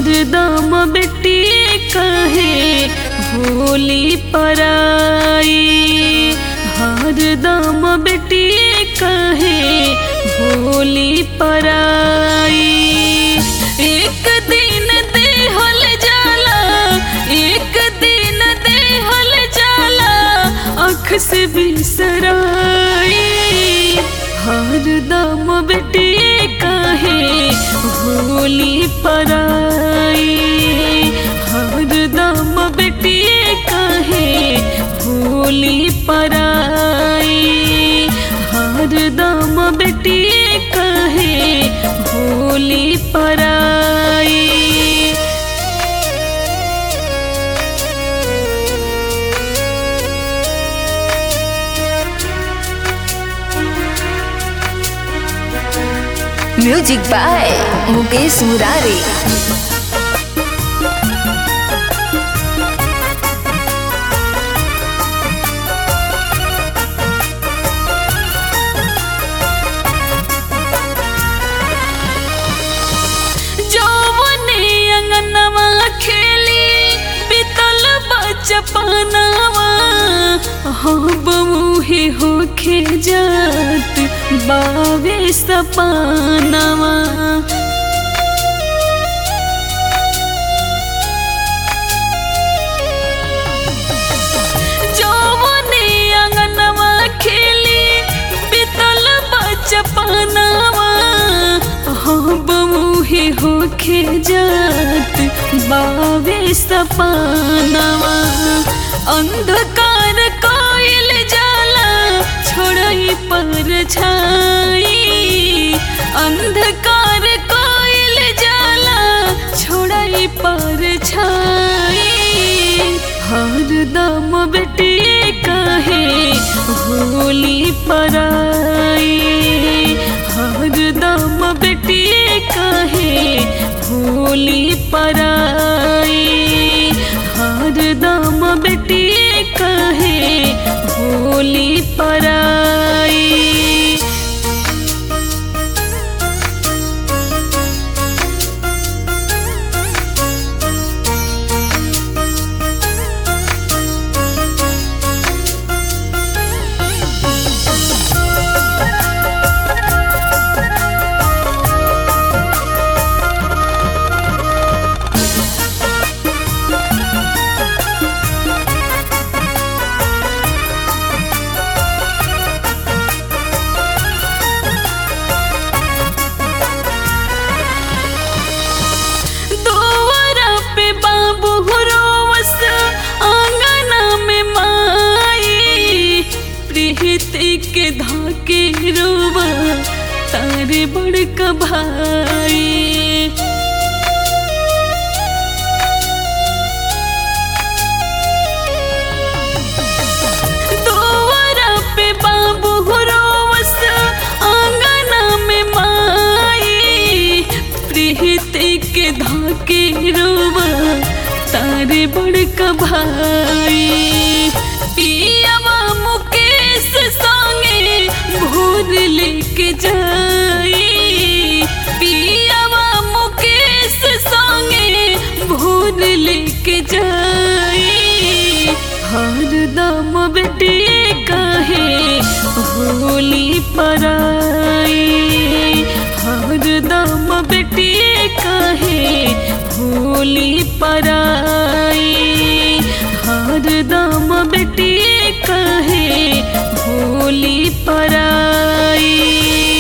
हरदम बेटी कहे भोली पराई हरदम बेटी कहे भोली पराई एक दिन देहल जाला एक दिन देहल जाला अख से बिसराई हरदम बेटी कहे भोली पराई हरदम बेटी कहे भोली पराई हरदम बेटी कहे भोली पराई म्यूजिक बाय मुकेश मुरारी जौवने अंगनवा खेली बितल बचपनवा हम मुहे होखे जात बावे सपनवा जौवने अंगनवा खेली बितल बचपनवा हम मुहे होखे जात बावे सपनवा अंधकार कोइल जाला छोड़ई पर छाई अंधकार कोइल जाला छोड़ई पर छाई हरदम बेटी कहे भोली पराई हरदम बेटी कहे भोली पराई हरदम बेटी कहे भोली पराई दोवरा पे बाबू रोवस आंगना में माई प्रीति के धाके रोवा तारे बड़का भाई दोवरा पे बाबू रोवस आंगना में माई प्रीति के धाके रोवा तारे बड़का भाई पियावा मुकेश संगे भोर लेके जाई पियावा मुकेश संगे भोर लेके जाई हरदम बेटी कहे भोली पराई हरदम बेटी कहे भोली पराई हरदम बेटी कहे भोली पराई